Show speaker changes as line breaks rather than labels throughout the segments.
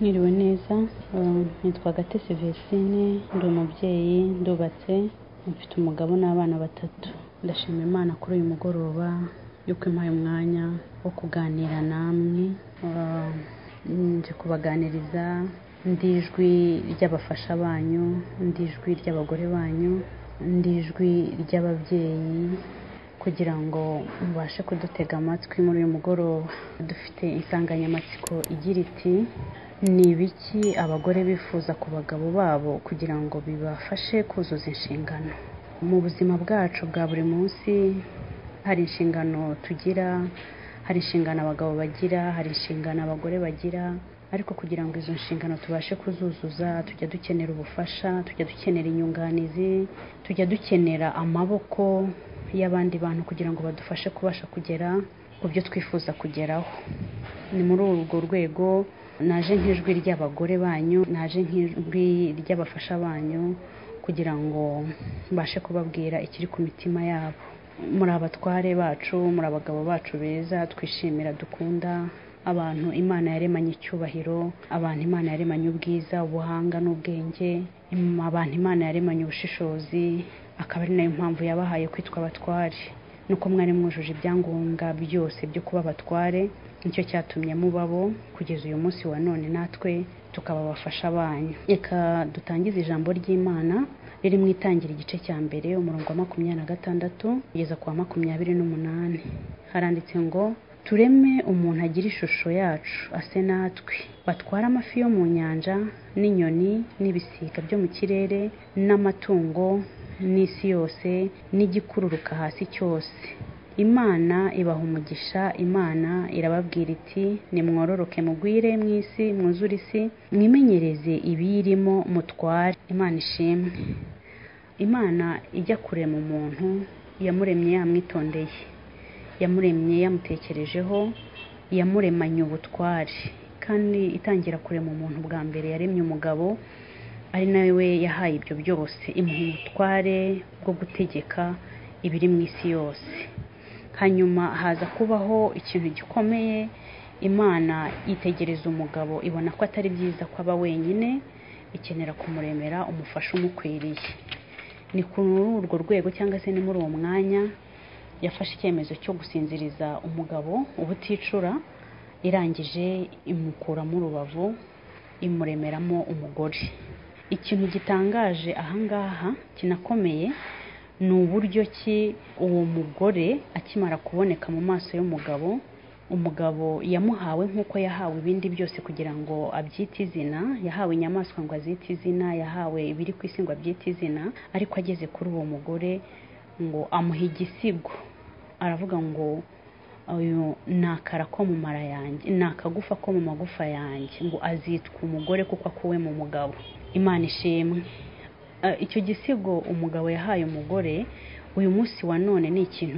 Mwiriwe neza nitwa Gatesi Vestine ndi umubyeyi ndubatse mfite umugabo n'abana batatu ndashima Imana kuri uyu mugoroba yuko impaye umwanya wo kuganira namwe nje kubaganiriza ndi ijwi ry'abafasha banyu ndi ijwi ry'abagore banyu ndi ijwi ry'ababyeyi kugira ngo mubashe kudutega amatwi muri uyu mugoroba dufite insanganyamatsiko igira iti ni ibiki abagore bifuza ku bagabo babo kugira ngo bibafashe kuzuza inshingano mu buzima bwacu bwa buri munsi hari inshingano tugira hari inshingano abagabo bagira hari inshingano abagore bagira ariko kugira ngo izo nshingano tubashe kuzuzuza tujya dukenera ubufasha tujya dukenera inyunganizi tujya dukenera amaboko y'abandi bantu kugira ngo badufashe kubasha kugera ku byo twifuza kugeraho ni muri urwo rwego naje nk'ijwi ry'abagore banyu naje nk'ijwi ry'abafasha banyu kugira ngo mbashe kubabwira ikiri ku mitima yabo muri abatware bacu muri abagabo bacu beza twishimira dukunda abantu imana yaremanye icyubahiro abantu imana yaremanye ubwiza ubuhanga n'ubwenge abantu imana yaremanye ubushishozi akaba ari nayo mpamvu yabahaye kwitwa abatware nuko mwari mwujuje ibyangombwa byose byo kuba abatware nicyo cyatumye mubabo kugeza uyu munsi wa none natwe tukaba abafasha banyu reka dutangize ijambo ry'imana riri mu itangira igice cya mbere umurongo wa makumyabiri na gatandatu kugeza ku wa makumyabiri n'umunani haranditse ngo tureme umuntu agira ishusho yacu ase natwe batware amafi yo mu nyanja n'inyoni n'ibisiga byo mu kirere n'amatungo n'isi yose n'igikururuka hasi cyose imana ibaha umugisha imana irababwira iti nimwororoke mugwire mu isi mwuzure isi mwimenyereze ibiyirimo mutware imana ishimwe imana ijya kurema umuntu yamuremye yamwitondeye yamuremye yamutekerejeho yamuremanye ubutware kandi itangira kurema umuntu bwa mbere yaremye umugabo ari nawe yahaye ibyo byose imuha ubutware bwo gutegeka ibiri mu isi yose hanyuma haza kubaho ikintu gikomeye imana yitegereza umugabo ibona ko atari byiza ko aba wenyine ikenera kumuremera umufasha umukwiriye ni kuri urwo rwego cyangwa se ni muri uwo mwanya yafashe icyemezo cyo gusinziriza umugabo ubuticura irangije imukuramo urubavu imuremeramo umugore ikintu gitangaje ahangaha kinakomeye ni uburyo ki uwo mugore akimara kuboneka mu maso y'umugabo umugabo yamuhawe nk'uko yahawe ibindi byose kugira ngo abyite izina yahawe inyamaswa ngo azite izina yahawe ibiri ku isi ngo abyite izina ariko ageze kuri uwo mugore ngo amuha igisigo aravuga ngo uyu ni akara ko mu mara yanjye ni akagufa ko mu magufa yanjye ngo azitwa umugore kuko akuwe mu mugabo imana ishimwe icyo gisigo umugabo yahaye umugore uyu munsi wa none ni ikintu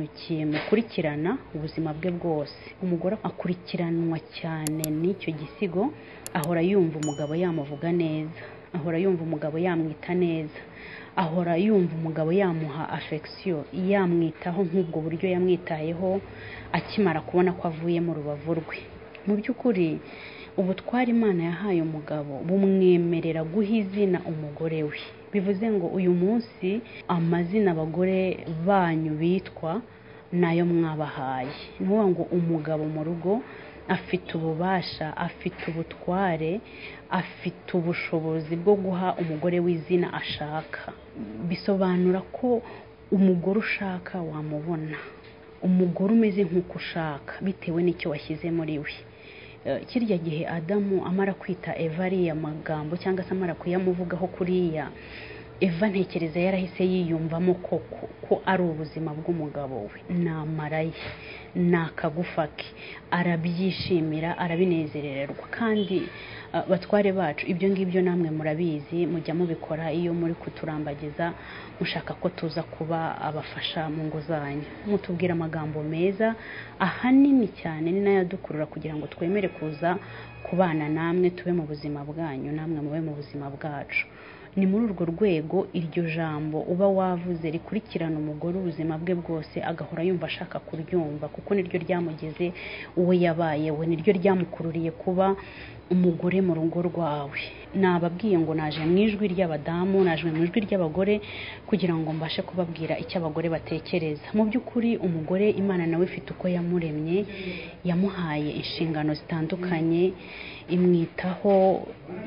kimukurikirana ubuzima bwe bwose umugore akurikiranwa cyane n'icyo gisigo ahora yumva umugabo yamuvuga neza ahora yumva umugabo yamwita neza ahora yumva umugabo yamuha afegisiyo yamwitaho nk'ubwo buryo yamwitayeho akimara kubona ko avuye mu rubavu rwe mu by'ukuri ubutwara imana yahaye umugabo bumwemerera guha izina umugore we bivuze ngo uyu munsi amazina abagore banyu bitwa nayo mwabahaye ni ukuvuga ngo umugabo mu rugo afite ububasha afite ubutware afite ubushobozi bwo guha umugore w'izina ashaka bisobanura ko umugore ushaka wamubona umugore umeze nk'uko ushaka bitewe n'icyo washyize muri we kirya gihe adamu amara kwita eva ariya magambo cyangwa se amara kuyamuvugaho kuriya eva ntekereza yarahise yiyumvamo koko ko ari ubuzima bw'umugabo we namara ye ni akagufa ke arabyishimira arabinezererwa kandi batware bacu ibyo ngibyo namwe murabizi mujya mubikora iyo muri kuturambagiza mushaka ko tuza kuba abafasha mu ngo zanyu mutubwira amagambo meza ahanini cyane ni nayo adukurura kugira ngo twemere kuza kubana namwe tube mu buzima bwanyu namwe mube mu buzima bwacu ni muri urwo rwego iryo jambo uba wavuze rikurikirana umugore ubuzima bwe bwose agahora yumva ashaka kuryumva kuko niryo ryamugeze uwo yabaye we niryo ryamukururiye kuba umugore mu rugo rwawe nababwiye ngo naje mu ijwi ry'abadamu naje mu ijwi ry'abagore kugira ngo mbashe kubabwira icyo abagore batekereza mu by'ukuri umugore imana nawe ifite uko yamuremye yamuhaye inshingano zitandukanye imwitaho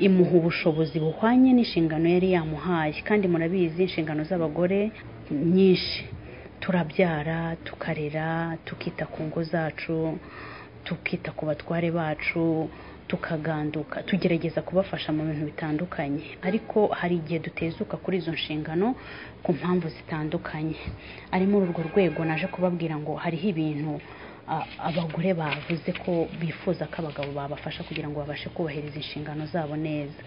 imuha ubushobozi buhwanye n'inshingano yari yamuhaye kandi murabizi inshingano z'abagore nyinshi turabyara tukarera tukita ku ngo zacu tukita ku batware bacu tukaganduka tugerageza kubafasha mu bintu bitandukanye ariko hari igihe dutezuka kuri izo nshingano ku mpamvu zitandukanye ari muri urwo rwego naje kubabwira ngo hariho ibintu a- abagore bavuze ko bifuza ko abagabo babafasha kugira ngo babashe kubahiriza inshingano zabo neza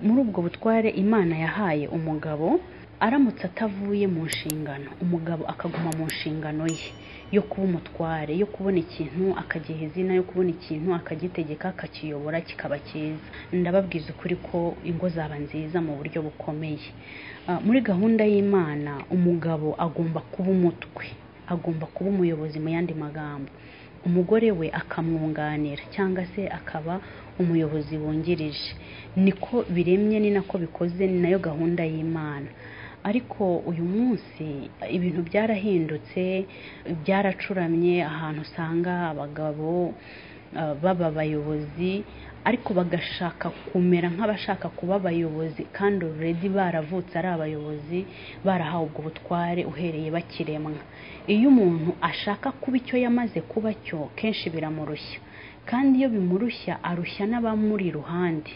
muri ubwo butware imana yahaye umugabo aramutse atavuye mu nshingano umugabo akaguma mu nshingano ye yo kuba umutware yo kubona ikintu akagiha izina yo kubona ikintu akagitegeka akakiyobora kikaba cyiza ndababwiza ukuri ko ingo zaba nziza mu buryo bukomeye Ah, muri gahunda y'imana umugabo agomba kuba umutwe agomba kuba umuyobozi mu yandi magambo umugore we akamwunganira cyangwa se akaba umuyobozi wungirije niko biremye ni nako bikoze ni nayo gahunda y'imana ariko uyu munsi ibintu byarahindutse byaracuramye ahantu usanga abagabo uh, baba abayobozi ariko bagashaka kumera nk'abashaka kuba abayobozi kandi already baravutse ari abayobozi barahawe ubwo butware uhereye bakiremwa iyo umuntu ashaka kuba icyo yamaze kuba cyo kenshi biramurushya kandi iyo bimurushya arushya n'abamuri iruhande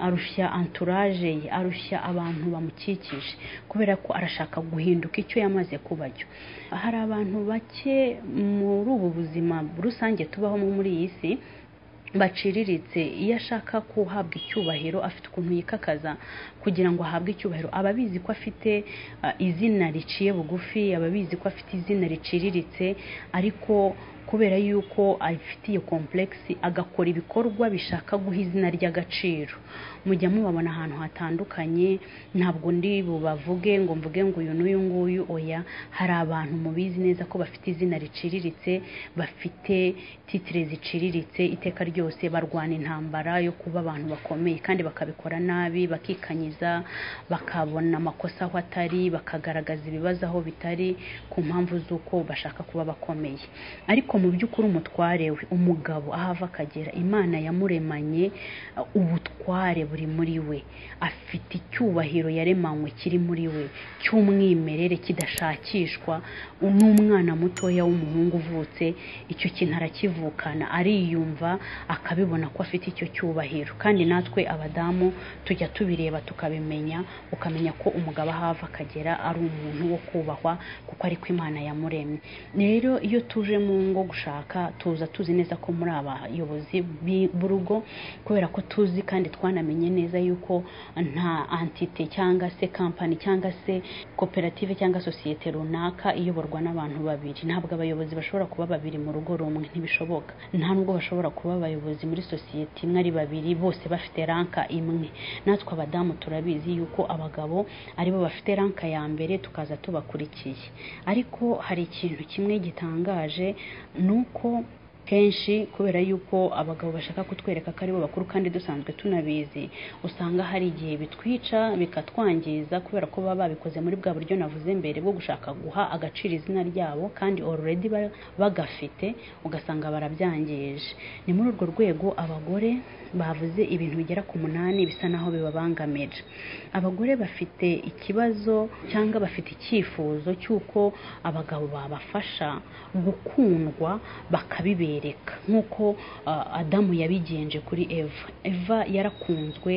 arushya entourage ye arushya abantu bamukikije kubera ko arashaka guhinduka icyo yamaze kuba cyo hari abantu bake muri ubu buzima rusange tubaho muri iyi si baciriritse iyo ashaka guhabwa icyubahiro afite ukuntu yikakaza kugira ngo ahabwe icyubahiro aba abizi ko afite ah, izina riciye bugufi aba abizi ko afite izina riciriritse ariko kubera yuko abifitiye komplekisi agakora ibikorwa bishaka guha izina ry'agaciro mujya mubabona ahantu hatandukanye ntabwo ndi bubavuge ngo mvuge ngo uyu n'uyu nguyu oya hari abantu mubizi neza ko bafite izina riciriritse bafite titire ziciriritse iteka ryose barwana intambara yo kuba abantu bakomeye kandi bakabikora nabi bakikanyiza bakabona amakosa aho atari bakagaragaza ibibazo aho bitari ku mpamvu z'uko bashaka kuba bakomeye ariko mu by'ukuri umutware we umugabo aho ava akagera imana yamuremanye uh, ubutware buri muri we afite icyubahiro yaremanywe kiri muri we cy'umwimerere kidashakishwa n'umwana mutoya w'umuhungu uvutse icyo kintu arakivukana ariyumva akabibona ko afite icyo cyubahiro kandi natwe abadamu tujya tubireba tukabimenya ukamenya ko umugabo aho ava akagera ari umuntu wo kubahwa kuko ariko imana yamuremye rero iyo tuje mu ngo gushaka tuza tuzi neza ko muri abayobozi b'i- b'urugo kubera ko tuzi kandi twanamenye neza yuko nta antite cyangwa se kampani cyangwa se koperative cyangwa sosiyete runaka iyoborwa n'abantu babiri ntabwo abayobozi bashobora kuba babiri mu rugo rumwe ntibishoboka nta nubwo bashobora kuba abayobozi muri sosiyete imwe ari babiri bose bafite ranka imwe natwe abadamu turabizi yuko abagabo aribo bafite ranka ya mbere tukaza tubakurikiye ariko hari ikintu kimwe gitangaje ni uko kenshi kubera yuko abagabo bashaka kutwereka ko aribo bakuru kandi dusanzwe tunabizi usanga hari igihe bitwica bikatwangiza kubera ko baba babikoze muri bwa buryo navuze mbere bwo gushaka guha agaciro izina ryabo kandi already ba- bagafite ugasanga barabyangije ni muri urwo rwego abagore bavuze ibintu bigera ku munani bisa naho bibabangamije abagore bafite ikibazo cyangwa bafite icyifuzo cy'uko abagabo babafasha gukundwa bakabibereka nk'uko ah, adamu yabigenje kuri eva eva yarakunzwe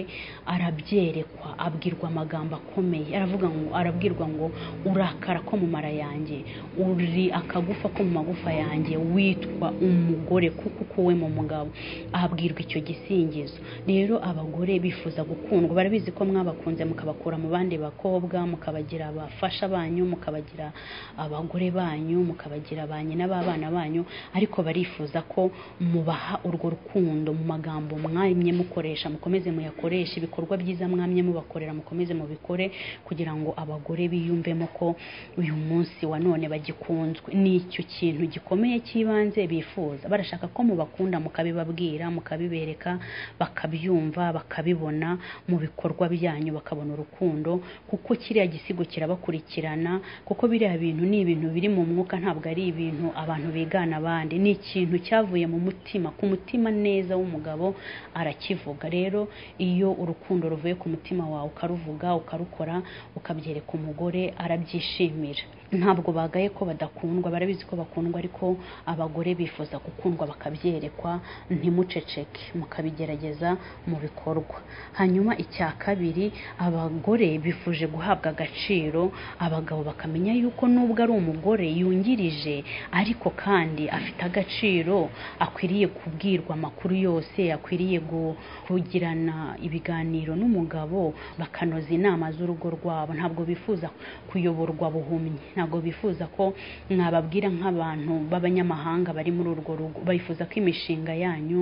arabyerekwa abwirwa amagambo akomeye aravuga ngo arabwirwa ngo urakara ko mu mara yanjye uri akagufa ko mu magufa yanjye witwa umugore kuko ukuwe mu mugabo ahabwirwa icyo gisingizo rero abagore bifuza gukundwa barabizi ko mwabakunze mukabakura mu bandi bakobwa mukabagira abafasha banyu mukabagira abagore banyu mukabagira ba nyina b'abana banyu ariko barifuza nifuza ko mubaha urwo rukundo mu magambo mwamye mukoresha mukomeze muyakoreshe ibikorwa byiza mwamye mubakorera mukomeze mubikore kugira ngo abagore biyumvemo ko uyu munsi wa none bagikunzwe ni icyo kintu gikomeye cy'ibanze bifuza barashaka ko mubakunda mukabibabwira mukabibereka bakabyumva bakabibona mu bikorwa byanyu bakabona urukundo kuko kiriya gisigo kirabakurikirana kuko biriya bintu ni ibintu biri mu mwuka ntabwo ari ibintu abantu bigana abandi ni ikintu cyavuye mu mutima ku mutima neza w'umugabo arakivuga rero iyo urukundo ruvuye ku mutima wawe ukaruvuga ukarukora ukabyereka umugore arabyishimira ntabwo bagaye ko badakundwa barabizi ko bakundwa ariko abagore bifuza gukundwa bakabyerekwa ntimuceceke mukabigerageza mu bikorwa hanyuma icya kabiri abagore bifuje guhabwa agaciro abagabo bakamenya yuko nubwo ari umugore yungirije ariko kandi afite agaciro akwiriye kubwirwa amakuru yose akwiriye gu- kugirana ibiganiro n'umugabo bakanoza inama z'urugo rwabo ntabwo bifuza kuyoborwa buhumyi ntabwo bifuza ko mwababwira nk'abantu b'abanyamahanga bari muri urwo rugo bifuza ko imishinga yanyu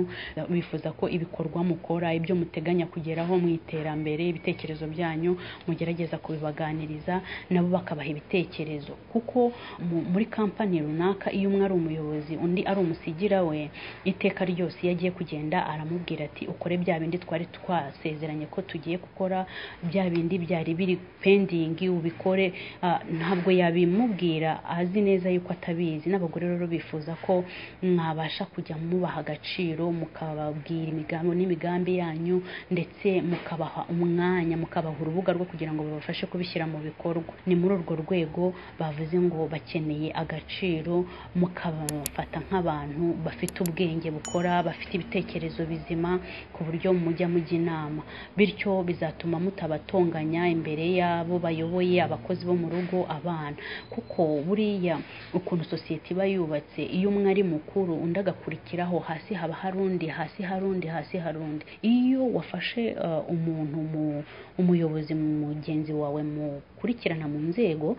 bifuza ko ibikorwa mukora ibyo muteganya kugeraho mu iterambere ibitekerezo byanyu mugerageza kubibaganiriza nabo bakabaha ibitekerezo kuko mu- muri kampani runaka iyo umwe ari umuyobozi undi ari umusigira we iteka ryose iyo agiye kugenda aramubwira ati ukore bya bindi twari twasezeranye ko tugiye gukora bya bindi byari biri pendingi ubikore Ah, ntabwo yabimubwira azi neza yuko atabizi n'abagore rero bifuza ko mwabasha kujya mubaha agaciro mukababwira imigambi n'imigambi yanyu ndetse mukabaha umwanya mukabaha urubuga rwo kugira ngo babafashe kubishyira mu bikorwa ni muri urwo rwego bavuze ngo bakeneye agaciro mukabafata nk'abantu bafite ubwenge bukora bafite ibitekerezo bizima ku buryo mujya mujya inama bityo bizatuma mutabatonganya imbere y'abo bayoboye abakozi bo mu rugo abana kuko buriya ukuntu sosiyete iba yubatse iyo umwe ari mukuru undi agakurikiraho hasi haba hari undi hasi hari undi hasi hari undi iyo wafashe eh, umuntu mu- umuyobozi mugenzi wawe mukurikirana mu nzego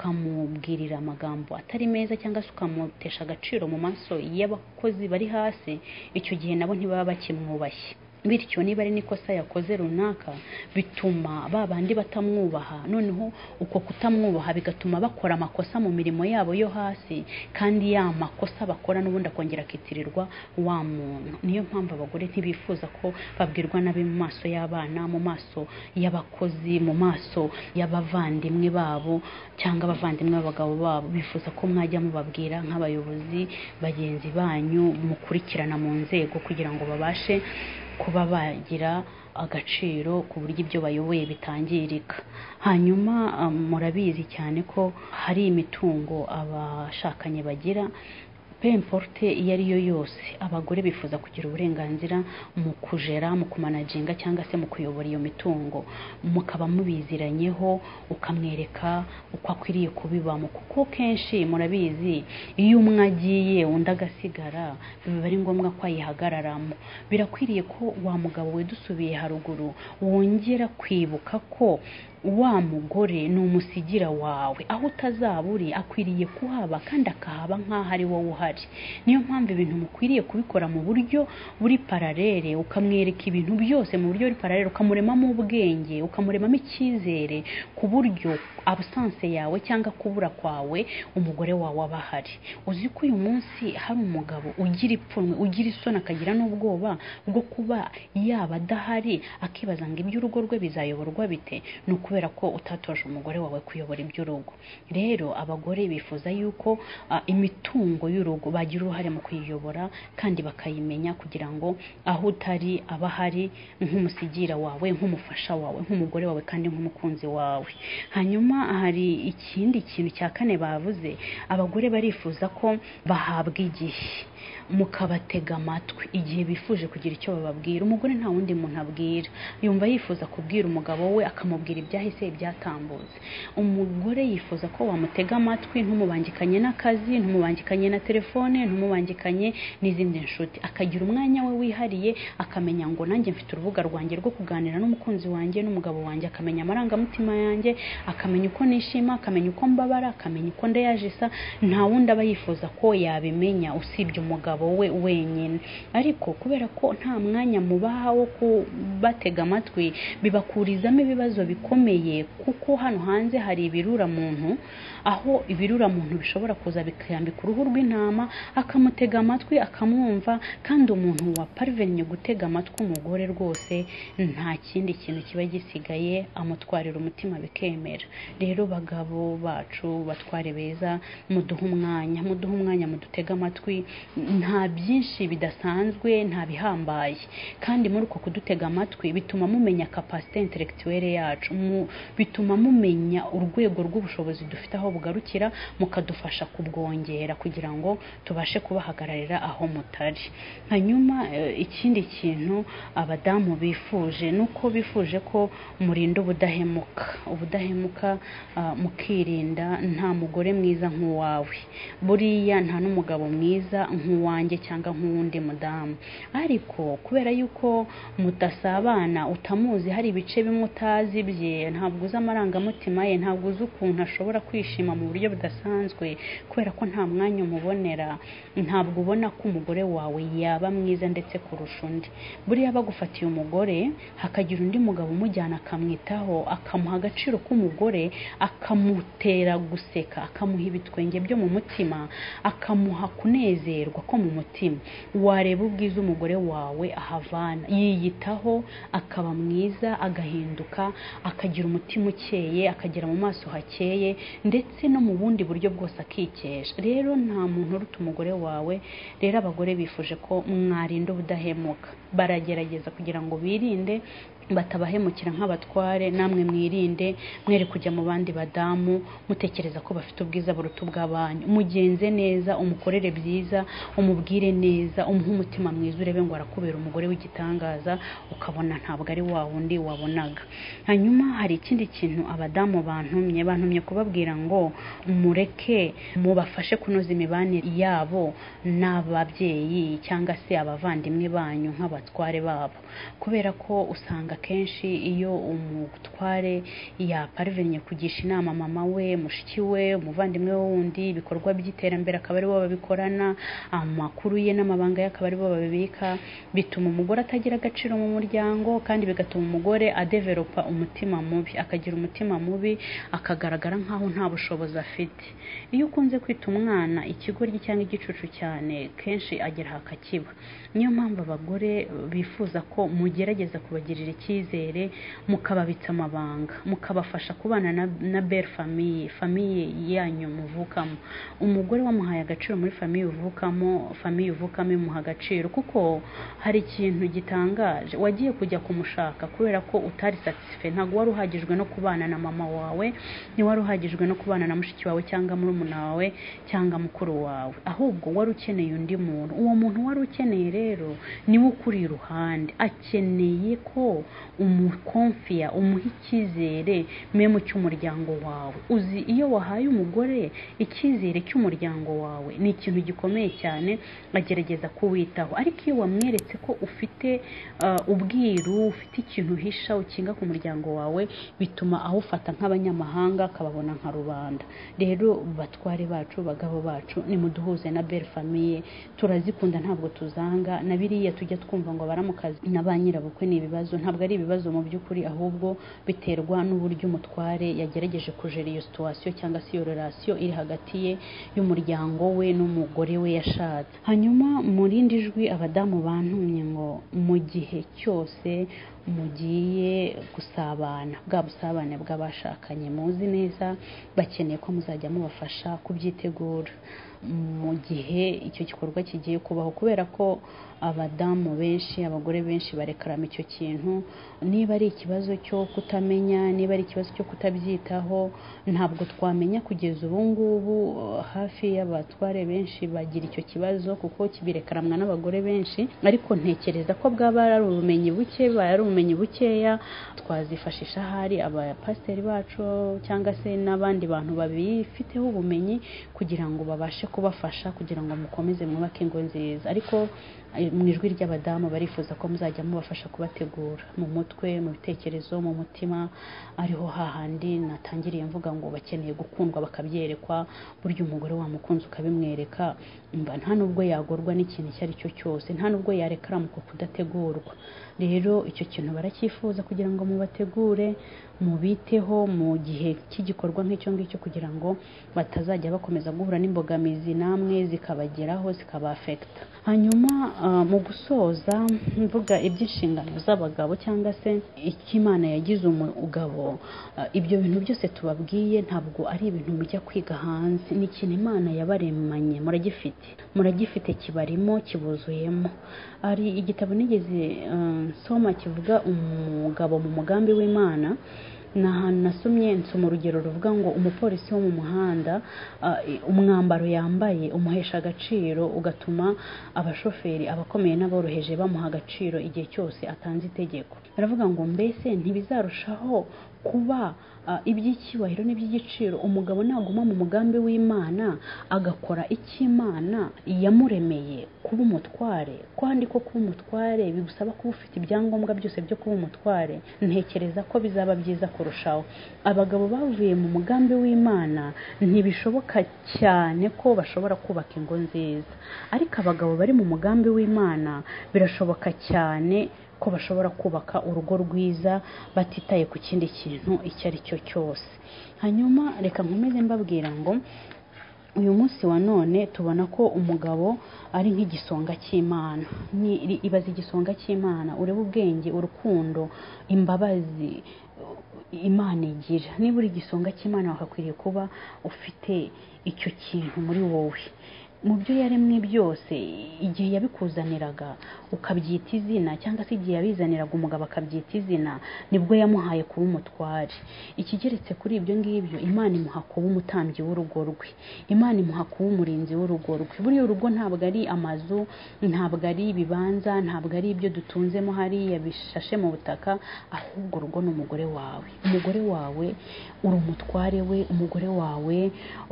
ukamubwirira amagambo atari meza cyangwa se ukamutesha agaciro mu maso y'abakozi bari hasi icyo gihe nabo ntibaba bakimwubashye bityo niba ari n'ikosa yakoze runaka bituma ba bandi batamwubaha noneho uko kutamwubaha bigatuma bakora amakosa mu mirimo yabo yo hasi kandi ya makosa bakora n'ubundi akongera akitirirwa wa muntu niyo mpamvu abagore ntibifuza ko babwirwa nabi mu maso y'abana mu maso y'abakozi mu maso y'abavandimwe babo cyangwa abavandimwe b'abagabo babo bifuza ko mwajya mubabwira nk'abayobozi bagenzi banyu mukurikirana mu nzego kugira ngo babashe kuba bagira agaciro ku buryo ibyo bayoboye bitangirika hanyuma um, murabizi cyane ko hari imitungo abashakanye bagira pemporte iyo ari yo yose abagore bifuza kugira uburenganzira mu kujera mu kumanaginga cyangwa se mu kuyobora iyo mitungo mukaba mubiziranyeho ukamwereka uko akwiriye kubibamo kuko kenshi murabizi iyo umwe agiye undi agasigara biba ari ngombwa ko ayihagararamo birakwiriye ko wa mugabo wedusubiye haruguru wongera kwibuka ko wa mugore ni umusigira wawe aho utazaba uri akwiriye kuhaba kandi akahaba nk'aho ari wowe uhari niyo mpamvu ibintu mukwiriye kubikora mu buryo buri paralele ukamwereka ibintu byose mu buryo buri paralele ukamuremamo ubwenge ukamuremamo icyizere ku buryo abusanse yawe cyangwa kubura kwawe umugore wawe aba ahari uzi ko uyu munsi hari umugabo ugira ipfunwe ugira isoni akagira n'ubwoba bwo kuba yaba adahari akibaza ngo iby'urugo rwe bizayoborwa bite ni ukubera ko utatoje umugore wawe kuyobora iby'urugo rero abagore bifuza yuko ah, imitungo y'urugo bagira uruhare mu kuyiyobora kandi bakayimenya kugira ngo aho utari aba ahari nk'umusigira wawe nk'umufasha wawe nk'umugore wawe kandi nk'umukunzi wawe hanyuma hari ikindi kintu cya kane bavuze abagore barifuza ko bahabwa igihe mukabatega amatwi igihe bifuje kugira icyo bababwira umugore nta wundi muntu abwira yumva yifuza kubwira umugabo we akamubwira ibyahise ibyatambutse umugore yifuza ko wamutega amatwi ntumubangikanye n'akazi ntumubangikanye na telefone telefone ntumubangikanye n'izindi nshuti akagira umwanya we wihariye akamenya ngo nanjye mfite urubuga rwanjye rwo kuganira n'umukunzi wanjye n'umugabo wanjye akamenya amarangamutima yanjye akamenya uko nishima akamenya uko mbabara akamenya uko ndayajisa nta wundi aba yifuza ko yabimenya usibye umugabo we wenyine ariko kubera ko nta mwanya mubaha wo kubatega amatwi bibakurizamo ibibazo bikomeye kuko hano hanze hari ibirura muntu aho ibirura muntu bishobora kuza bikayambika uruhu rw'intama akamutega amatwi akamwumva kandi umuntu wa parvenye gutega amatwi umugore rwose nta kindi kintu kiba gisigaye amutwarira umutima bikemera rero bagabo bacu batware beza muduhe umwanya muduhe umwanya mudutege amatwi nta byinshi bidasanzwe nta bihambaye kandi muri uko kudutega amatwi bituma mumenya kapasite intelectuelle yacu mu- bituma mumenya urwego rw'ubushobozi dufite aho bugarukira mukadufasha kubwongera kugira ngo tubashe kubahagararira aho mutari hanyuma eh, ikindi kintu abadamu bifuje ni uko bifuje ko murinda ubudahemuka ubudahemuka ah, mukirinda nta mugore mwiza nk'uwawe buriya nta n'umugabo mwiza nk'uwanjye cyangwa nk'uwundi mudamu ariko kubera yuko mutasabana utamuzi hari ibice bimwe utazi bye ntabwo uzi amarangamutima ye ntabwo uzi ukuntu ashobora kwishima mu buryo budasanzwe kubera ko nta mwanya umubonera ntabwo ubona ko umugore wawe yaba mwiza ndetse kurusha undi buriya bagufatiye umugore hakagira undi mugabo umujyana akamwitaho akamuha agaciro k'umugore akamutera guseka akamuha ibitwenge byo mu mutima akamuha kunezerwa ko mu mutima wareba ubwiza umugore wawe ahavana yiyitaho akaba mwiza agahinduka akagira umutima ukeye akagira mu maso hakeye ndetse no mu bundi buryo bwose akikesha rero nta muntu uruta umugore wawe rero abagore bifuje ko mwarinda ubudahemuka baragerageza kugira ngo birinde batabahemukira nk'abatware namwe mwirinde mwere kujya mu bandi badamu mutekereza ko bafite ubwiza buruta ubw'abanyu mugenze neza umukorere byiza umubwire neza umuhe umutima mwiza urebe ngo arakubera umugore w'igitangaza ukabona ntabwo ari wa wundi wabonaga hanyuma hari ikindi kintu abadamu bantumye bantumye kubabwira ngo mureke mubafashe kunoza imibanire yabo n'ababyeyi cyangwa se abavandimwe banyu nk'abatware babo kubera ko usanga akenshi iyo umutware yaparvenye kugisha inama mama we mushiki we umuvandimwe we wundi ibikorwa by'iterambere akaba ari bo babikorana amakuru ye n'amabanga ye akaba ari bo babibika bituma umugore atagira agaciro mu muryango kandi bigatuma umugore adeveropa umutima mubi akagira umutima mubi akagaragara nk'aho nta bushobozi afite iyo ukunze kwita umwana ikigoryi cyangwa igicucu cyane kenshi agera aha akakiba niyo mpamvu abagore bifuza ko mugerageza kubagirira icyizere mukababitsa amabanga mukabafasha kubana na, na belle famille famille yanyu muvukamo umugore wamuhaye agaciro muri famille uvukamo famille uvukamo imuha agaciro kuko hari ikintu gitangaje wagiye kujya kumushaka kubera ko utari satisfait ntabwo wari uhagijwe no kubana na mama wawe ntiwari uhagijwe no kubana na mushiki wawe cyangwa murumuna wawe cyangwa mukuru wawe ahubwo wari ukeneye undi muntu uwo muntu wari ukeneye rero niwe ukuri iruhande akeneye ko umukomfiya umuha icyizere memu cy'umuryango wawe uzi iyo wahaye umugore icyizere cy'umuryango wawe ni ikintu gikomeye cyane agerageza kuwitaho ariko iyo wamweretse ko ufite ah, ubwiru ufite ikintu uhisha ukinga ku muryango wawe bituma awufata nk'abanyamahanga akababona nka rubanda rero batware bacu bagabo bacu nimuduhuze na belle famille turazikunda ntabwo tuzanga na biriya tujya twumva ngo baramukazi na ba nyirabukwe ni ibibazo ntabwo ari ibibazo mu by'ukuri ahubwo biterwa n'uburyo umutware yagerageje kujera iyo situwasiyo cyangwa se iyo relasiyo iri hagati ye y'umuryango we n'umugore we yashatse hanyuma mu rindi jwi abadamu bantumye ngo mu gihe cyose mugiye gusabana bwa busabane bw'abashakanye muzi neza bakeneye ko muzajya mubafasha kubyitegura mu gihe icyo gikorwa kigiye kubaho kubera ko abadamu benshi abagore benshi barekarama icyo kintu niba ari ikibazo cyo kutamenya niba ari ikibazo cyo kutabyitaho ntabwo twamenya kugeza ubu ngubu eh, hafi y'abatware benshi bagira icyo kibazo kuko kibirekamwa n'abagore benshi ariko ntekereza ko bwaba ari ubumenyi buke baba ari ubumenyi bukeya twazifashisha ahari abapasiteri bacu cyangwa se n'abandi bantu babifiteho ubumenyi kugira ngo babashe kubafasha kugira ngo mukomeze mwubake ingo nziza ariko eh, mu ijwi ry'abadamu barifuza ko muzajya mubafasha kubategura mu mutwe mu bitekerezo mu mutima ariho hahandi natangiriye mvuga ngo bakeneye gukundwa bakabyerekwa burya umugore wamukunze ukabimwereka umva nta nubwo yagorwa n'ikintu icyo ari cyo cyose nta nubwo yareka aramuka kudategurwa rero icyo kintu baracyifuza kugira ngo mubategure mubiteho mu gihe cy'igikorwa nk'icyo ngicyo kugira ngo batazajya bakomeza guhura n'imbogamizi namwe zikabageraho zikabafekita hanyuma ah, mu gusoza mvuga iby'inshingano z'abagabo cyangwa se icyo imana yagize umugabo ah, ibyo bintu byose tubabwiye ntabwo ari ibintu mujya kwiga hanze ni ikintu imana yabaremanye muragifite muragifite kibarimo kibuzuyemo hari igitabo nigeze ah, nsoma kivuga umugabo mu mugambi w'imana ni ahantu nasomye nsoma urugero ruvuga ngo umupolisi wo mu muhanda ah, umwambaro yambaye umuhesha agaciro ugatuma abashoferi abakomeye n'aboroheje bamuha agaciro igihe cyose atanze itegeko baravuga ngo mbese ntibizarushaho kuba ah, iby'icyubahiro n'iby'igiciro umugabo naguma mu mugambi w'imana agakora icy'imana yamuremeye kuba umutware kandi ko kuba umutware bigusaba kuba ufite ibyangombwa byose byo kuba umutware ntekereza ko bizaba byiza kurushaho abagabo bavuye mu mugambi w'imana ntibishoboka cyane ko bashobora kubaka ingo nziza ariko abagabo bari mu mugambi w'imana birashoboka cyane ko bashobora kubaka urugo rwiza batitaye ku kindi kintu icyo ari cyo cyose hanyuma reka nkomeze mbabwira ngo uyu munsi wa none tubona ko umugabo ari nk'igisonga cy'imana Ni- ri- ibaze igisonga cy'imana urebe ubwenge urukundo imbabazi imana igira niba uri igisonga cy'imana wakakwiriye kuba ufite icyo kintu muri wowe mu byo yaremwe byose igihe yabikuzaniraga ukabyita izina cyangwa se igihe yabizaniraga umugabo akabyita izina nibwo yamuhaye kuba umutware ikigeretse kuri ibyo ngibyo imana imuha kuba umutambyi w'urugo rwe imana imuha kuba umurinzi w'urugo rwe buriya urugo ntabwo ari amazu ntabwo ari ibibanza ntabwo ari ibyo dutunzemo hariya bishashe mu butaka ahubwo urugo ni umugore wawe umugore wawe uri umutware we umugore wawe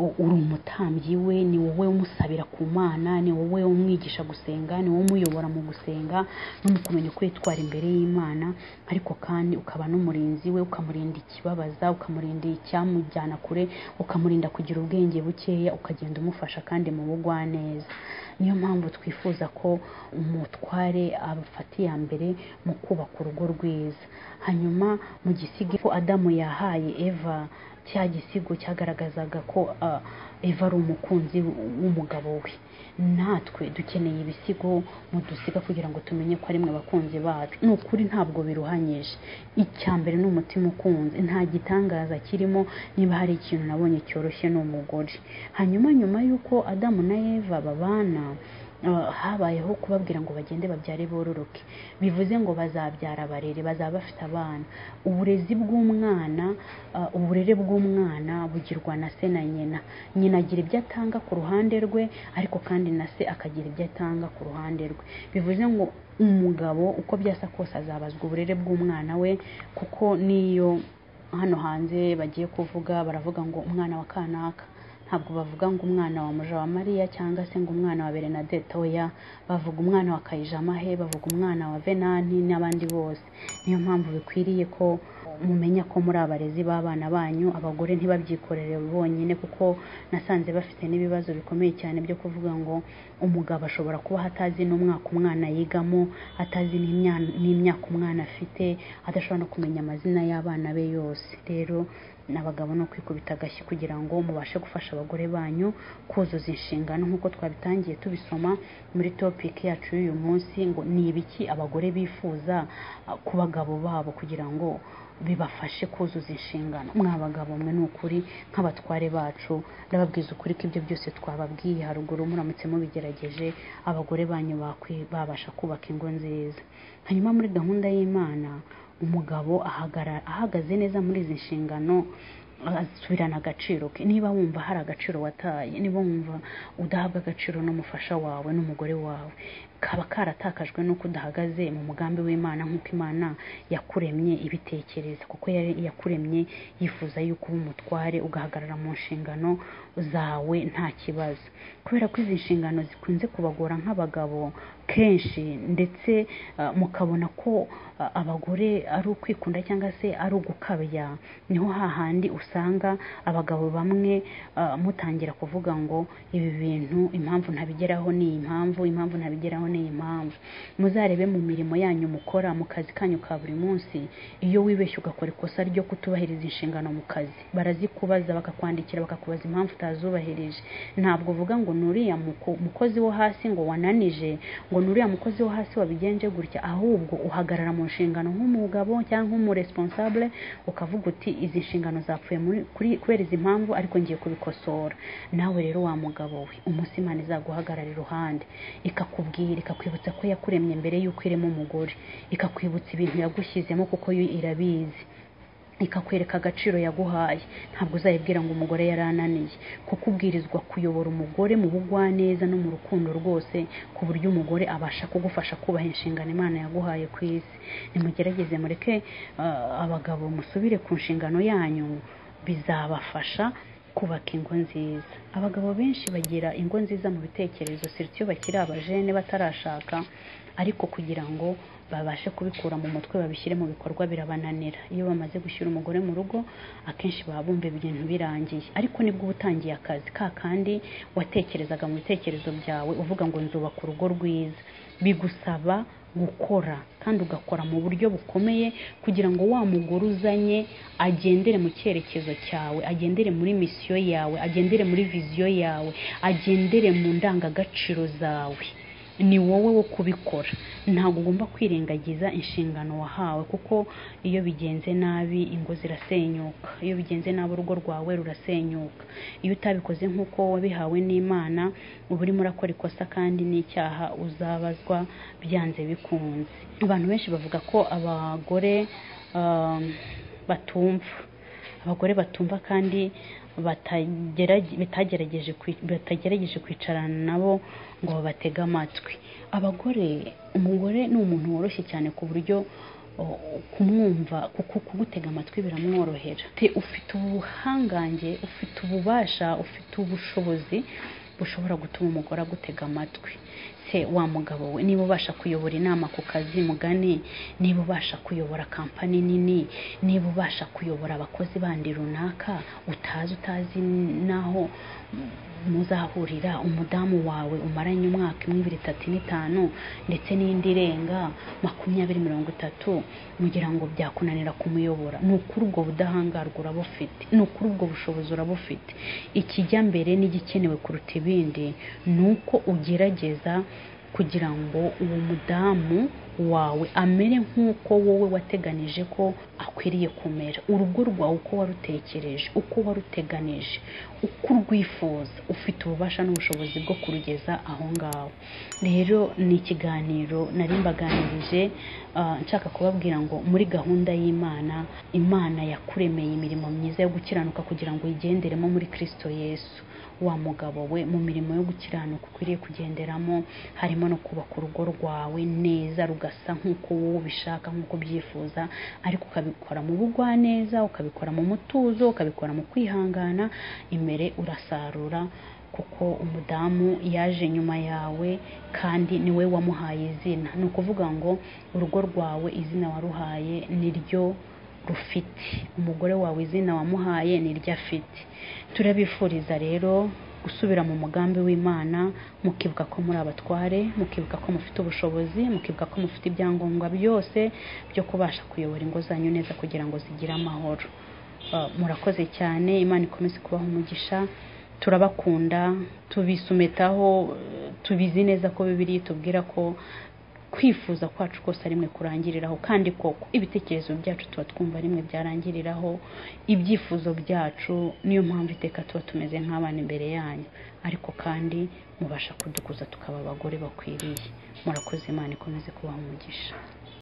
u- uri umutambyi we ni wowe umusabira ku mana ni wowe umwigisha gusenga ni wowe umuyobora mu gusenga no mu kumenya kwitwara imbere y'imana ariko kandi ukaba n'umurinzi we ukamurinda ikibabaza ukamurinda icyamujyana kure ukamurinda kugira ubwenge bukeya ukagenda umufasha kandi mu bugwaneza niyo mpamvu twifuza ko umutware abafata iya mbere mu kubaka urugo rwiza hanyuma mu gisigi ko adamu yahaye eva cya gisigo cyagaragazaga ko ah, eva ari umukunzi w'umugabo we natwe dukeneye ibisigo mudusiga kugira ngo tumenye ko ari mwe abakunzi bacu ni ukuri ntabwo biruhanyije icya mbere ni umutima ukunze nta gitangaza kirimo niba hari ikintu nabonye cyoroshye ni umugore hanyuma nyuma y'uko adamu na eva babana ah, habayeho kubabwira ngo bagende babyare bororoke bivuze ngo bazabyara barere bazaba bafite abana uburezi bw'umwana ah, uburere bw'umwana bugirwa na se na nyina nyina agira ibyo atanga ku ruhande rwe ariko kandi na se akagira ibyo atanga ku ruhande rwe bivuze ngo umugabo uko byasa kose azabazwa uburere bw'umwana we kuko n'iyo hano hanze bagiye kuvuga baravuga ngo umwana wa kanaka ntabwo bavuga ngo umwana wa muja wa mariya cyangwa se ngo umwana wa berenadette oya bavuga umwana wa kayijamahe bavuga umwana wa venani n'abandi bose niyo mpamvu bikwiriye ko mumenya ko muri abarezi b'abana banyu abagore ntibabyikorere bonyine kuko nasanze bafite n'ibibazo bikomeye cyane byo kuvuga ngo umugabo ashobora kuba atazi n'umwaka umwana yigamo atazi n'imya- n'imyaka umwana afite adashobora no kumenya amazina y'abana be yose rero n'abagabo no kwikubita agashyi kugira ngo mubashe gufasha abagore banyu kuzuza inshingano nk'uko twabitangiye tubisoma muri topiki yacu y'uyu munsi ngo ni ibiki abagore bifuza ah, ku bagabo babo kugira ngo bibafashe kuzuza inshingano mwa bagabo mwe ni ukuri nk'abatware bacu ndababwiza ukuri ko ibyo byose twababwiye haruguru muramutse mubigerageje abagore banyu bakwi- babasha kubaka ingo nziza hanyuma muri gahunda y'imana umugabo ahagara- ahagaze neza muri izi nshingano asubirana agaciro ke niba wumva hari agaciro wataye niba wumva udahabwa agaciro n'umufasha wawe n'umugore wawe kaba karatakajwe n'uko udahagaze mu mugambi w'imana nk'uko imana yakuremye ibitekereza kuko yari yakuremye yifuza yuko uba umutware ugahagarara mu nshingano zawe nta kibazo kubera ko izi nshingano zikunze kubagora nk'abagabo kenshi ndetse ah, mukabona ko ah, abagore ari ukwikunda cyangwa se ari ugukabya niho hahandi usanga abagabo bamwe ah, mutangira kuvuga ngo ibi bintu impamvu ntabigeraho ni iyi mpamvu impamvu ntabigeraho ni iyi mpamvu muzarebe mu mirimo yanyu mukora mu kazi kanyu ka buri munsi iyo wibeshye ugakora ikosa ryo kutubahiriza inshingano mu kazi barazikubaza bakakwandikira bakakubaza impamvu utazubahirije ntabwo uvuga ngo ni uriya muko- mukozi wo hasi ngo wananije ngo ni uriya mukozi wo hasi wabigenje gutya ahubwo uhagarara mu nshingano nk'umugabo cyangwa nk'umuresponsable ukavuga uti izi nshingano zapfuye muri- kuri- kubera izi mpamvu ariko ngiye kubikosora nawe rero wa mugabo we umunsi imana izaguhagarara iruhande ikakubwira ikakwibutsa ko yakuremye mbere y'uko irema umugore ikakwibutsa ibintu yagushyizemo kuko yo irabizi ikakwereka agaciro yaguhaye ntabwo uzayibwira ngo umugore yarananiye kuko ubwirizwa kuyobora umugore mu bugwaneza no mu rukundo rwose ku buryo umugore abasha kugufasha kubaha inshingano imana yaguhaye ku isi nimugerageze mureke ah, abagabo musubire ku nshingano yanyu bizabafasha kubaka ingo nziza abagabo benshi bagira ingo nziza mu bitekerezo siritiyo bakiri abajene batarashaka ariko kugira ngo babashe kubikura mu mutwe babishyire mu bikorwa birabananira iyo bamaze gushyira umugore mu rugo akenshi baba bumva ibintu birangiye ariko nibwo uba utangiye akazi ka kandi watekerezaga mu bitekerezo byawe uvuga ngo nzubaka urugo rwiza bigusaba gukora kandi ugakora mu buryo bukomeye kugira ngo wa mugore uzanye agendere mu cyerekezo cyawe agendere muri misiyo yawe agendere muri viziyo yawe agendere mu ndangagaciro zawe ni wowe wo kubikora ntabwo ugomba kwirengagiza inshingano wahawe kuko iyo bigenze nabi ingo zirasenyuka iyo bigenze nabi urugo rwawe rurasenyuka iyo utabikoze nk'uko wabihawe n'imana uba urimo urakora ikosa kandi n'icyaha uzabazwa byanze bikunze abantu benshi bavuga ko abagore um, batumva abagore batumva kandi batagerage- batagerageje kwi- batagerageje kwicarana nabo ngo babatege amatwi abagore umugore ni umuntu woroshye cyane ku buryo oh, kumwumva kuko kugutega amatwi biramworohera Te- ufite ubuhangange ufite ububasha ufite ubushobozi bushobora gutuma umugore agutega amatwi se wa mugabo we niba ubasha kuyobora inama ku kazi mugani niba ubasha kuyobora kampani nini niba ubasha kuyobora abakozi bandi runaka utazi utazi n'aho muzahurira umudamu wawe umaranye umwaka imwe ibiri itatu ine itanu ndetse n'indi irenga makumyabiri mirongo itatu mugira ngo byakunanira kumuyobora ni ukuri ubwo budahangarwa uraba ufite ni ukuri ubwo bushobozi uraba ufite ikijya mbere n'igikenewe kuruta ibindi ni uko ugerageza kugira ngo uwo mudamu wawe amere nk'uko wowe wateganije ko akwiriye kumera urugo rwawe uko warutekereje uko waruteganije uko urwifuza ufite ububasha n'ubushobozi bwo kurugeza aho ngaho rero ni ikiganiro nari mbaganirije ah, nshaka kubabwira ngo muri gahunda y'imana imana yakuremeye imirimo myiza yo gukiranuka kugira ngo uyigenderemo muri kirisito yesu wa mugabo we mu mirimo yo gukiranuka ukwiriye kugenderamo harimo no kubaka urugo rwawe neza rugasa nk'uko wowe ubishaka nk'uko ubyifuza ariko ukabikora mu bugwaneza ukabikora mu mutuzo ukabikora mu kwihangana imbere urasarura kuko umudamu yaje nyuma yawe kandi niwe wamuhaye izina ni ukuvuga ngo urugo rwawe izina waruhaye niryo rufite umugore wawe izina wamuhaye niryo afite turabifuriza rero gusubira mu mugambi w'imana mukibuka ko muri abatware mukibuka ko mufite ubushobozi mukibuka ko mufite ibyangombwa byose byo kubasha kuyobora ingo zanyu neza kugira ngo zigire amahoro Uh, murakoze cyane imana ikomeze kubaha umugisha turabakunda tubisumetaho uh, tubizi neza ko bibiri itubwira ko kwifuza kwacu kose rimwe kurangiriraho kandi koko ibitekerezo byacu tuba twumva rimwe byarangiriraho ibyifuzo byacu niyo mpamvu iteka tuba tumeze nk'abana imbere yanyu ariko kandi mubasha kudukuza tukaba abagore bakwiriye murakoze imana ikomeze kubaha umugisha